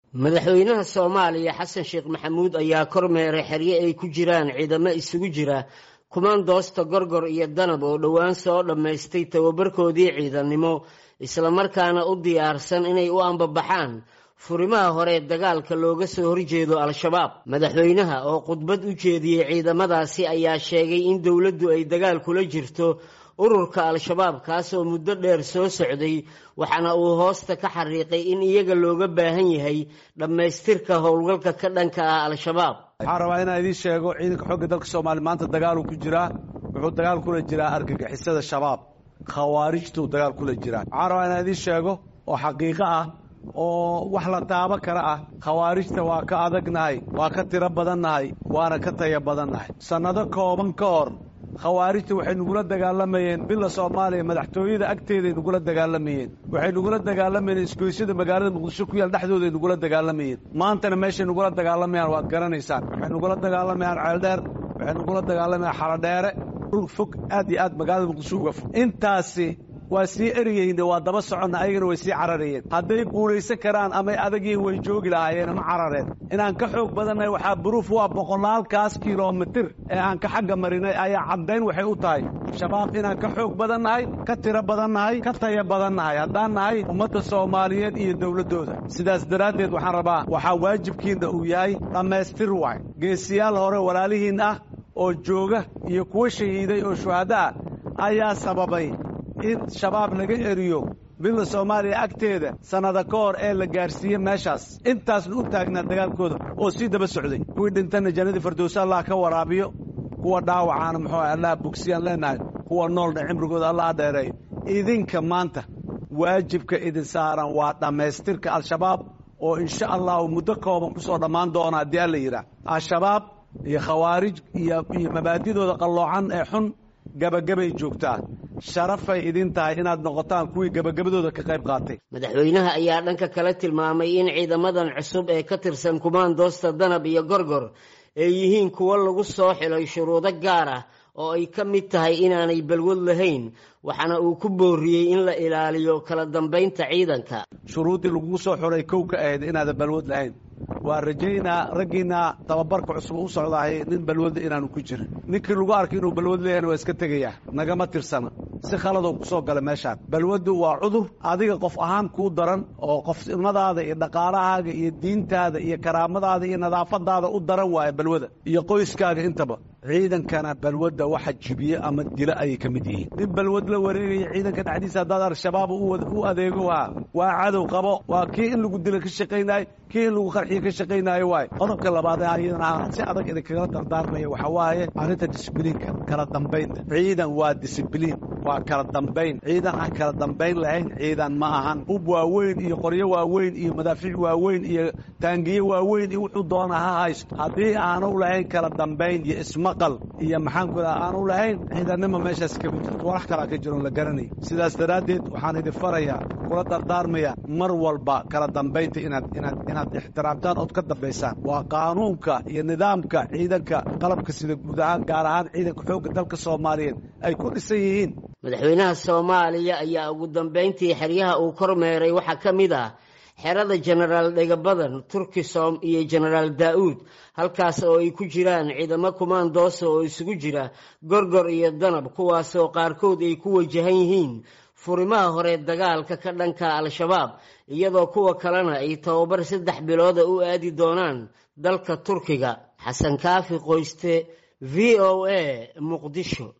madaxweynaha soomaaliya xasan sheekh maxamuud ayaa kormeeray xeryo ay ku jiraan ciidamo isugu jira kumandoosta gorgor iyo danab oo dhowaan soo dhammaystay tababarkoodii ciidannimo islamarkaana u diyaarsan inay u ambabaxaan furimaha hore dagaalka looga soo horjeedo al-shabaab madaxweynaha oo khudbad u jeediyey ciidamadaasi ayaa sheegay in dowladdu ay dagaal kula jirto ururka al-shabaab kaasoo muddo dheer soo socday waxaana uu hoosta ka xariiqay in iyaga looga baahan yahay dhammaystirka howlgalka ka dhanka ah al-shabaab waxaan rabaa inaan idiin sheego ciidanka xoogga dalka soomaaliya maanta dagaaluu ku jiraa wuxuu dagaal kula jiraa argagixisada shabaab khawaarijtuu dagaal kula jiraa waxaan rabaa inaan idiin sheego oo xaqiiqo ah oo wax la taabo kale ah khawaarijta waa ka adagnahay waa ka tiro badannahay waana ka taya badannahay sannado kooban ka hor khawaarijta waxay nugula dagaalamayeen bila soomaaliya madaxtooyada agteeday nugula dagaalamayeen waxay nugula dagaalamayeen isgoysyada magaalada muqdisho ku yaal dhexdooday nugula dagaalamayeen maantana meeshay nugula dagaalamayaan waad garanaysaan waxay nugula dagaalamayaan ceeldheer waxay nugula dagaalamayaan xaladheere dhul fog aad iyo aad magaalada muqdisho uga fog intaasi waa sii eriyeyne waa daba soconna ayagana way sii cararayeen hadday guulaysan karaan amay adagiin way joogi lahaayeen ma carareen inaan ka xoog badannahay waxaa buruuf waa boqolaalkaas kilomitir ee aan ka xagga marinay ayaa caddayn waxay u tahay shabaab inaan ka xoog badannahay ka tiro badannahay ka taya badannahay haddaan nahay ummadda soomaaliyeed iyo dowladdooda sidaas daraaddeed waxaan rabaa waxaa waajibkiinna uu yahay dhammaystir waay geesiyaal hore walaalihiin ah oo jooga iyo kuwa shahiiday oo shuhaddo ah ayaa sababay in shabaab laga eriyo bila soomaaliya agteeda sannada ka hor ee la gaarsiiye meeshaas intaasna u taagnaa dagaalkooda oo sii daba socday kuwii dhintana jannadii firdowse allah ka waraabiyo kuwa dhaawacaana muxuu allah bogsiyaan leenahay kuwa noolna cimrigooda allah dheereeyo idinka maanta waajibka idin saaran waa dhammaystirka al-shabaab oo insha allahu muddo kooban ku soo dhammaan doona haddii alla yidhaah al-shabaab iyo khawaarij iyo iyo mabaadidooda qalloocan ee xun gabagabay joogtaa sharafay idin tahay inaad noqotaan kuwii gabagabadooda ka qayb qaatay madaxweynaha ayaa dhanka kale tilmaamay in ciidamadan cusub ee ka tirsan kumaandoosta danab iyo gorgor ay yihiin kuwo lagu soo xilay shuruudo gaar ah oo ay ka mid tahay inaanay balwad lahayn waxaana uu ku booriyey in la ilaaliyo kala dambaynta ciidanka shuruuddii lagugu soo xulay kow ka ahayd inaadan balwad lahayn waa rajaynaa raggiinna tababarka cusub u socdaahay nin balwada inaanu ku jirin ninkii lagu arkay inuu balwad leeyahna waa iska tegayaa nagama tirsana si khaladoo ku soo gala meeshaan balwaddu waa cudur adiga qof ahaan kuu daran oo qofnimadaada iyo dhaqaalahaaga iyo diintaada iyo karaamadaada iyo nadaafadaada u daran waaya balwada iyo qoyskaaga intaba ciidankana balwadda waxa jibiye ama dilo ayay ka mid yihiin nin balwad la wareegaya ciidanka dhexdiisa haddaad al-shabaab u adeego waa waa cadow qabo waa kii in lagu dilo ka shaqaynaayo kii in lagu qarxiyo ka shaqaynaayo waay qodobka labaad ee ayadana si adag idinkagala dardaarmaya waxaa waaye arrinta disbliinka kala dambaynta ciidan waa disbliin waa kala dambayn ciidan aan kala dambayn lahayn ciidan ma ahan hub waaweyn iyo qoryo waaweyn iyo madaafiic waaweyn iyo taangiye waaweyn iyo wuxuu doona ha haysto haddii aanu lahayn kala dambayn iyo ismaqal iyo maxaanku aanu lahayn ciidannima meeshaas kama jirto walax kalaa ka jiroon la garanay sidaas daraaddeed waxaan idin farayaa kula dardaarmaya mar walba kala dambaynta inaad inaad inaad ixtiraamtaan ood ka dambaysaan waa qaanuunka iyo nidaamka ciidanka qalabka sida guud ahaan gaar ahaan ciidanka xoogga dalka soomaaliyeed ay ku dhisan yihiin madaxweynaha soomaaliya ayaa ugu dambayntii xeryaha uu kormeeray waxaa ka mid ah xerada jenaraal dhegabadan turkisom iyo jenaraal daa'uud halkaas oo ay ku jiraan ciidamo kumaandoosa oo isugu jira gorgor iyo danab kuwaasoo qaarkood ay ku wajahan yihiin furimaha hore dagaalka ka dhanka al-shabaab iyadoo kuwa kalena ay tababar saddex bilooda u aadi doonaan dalka turkiga xasan kaafi qoyste v o a muqdisho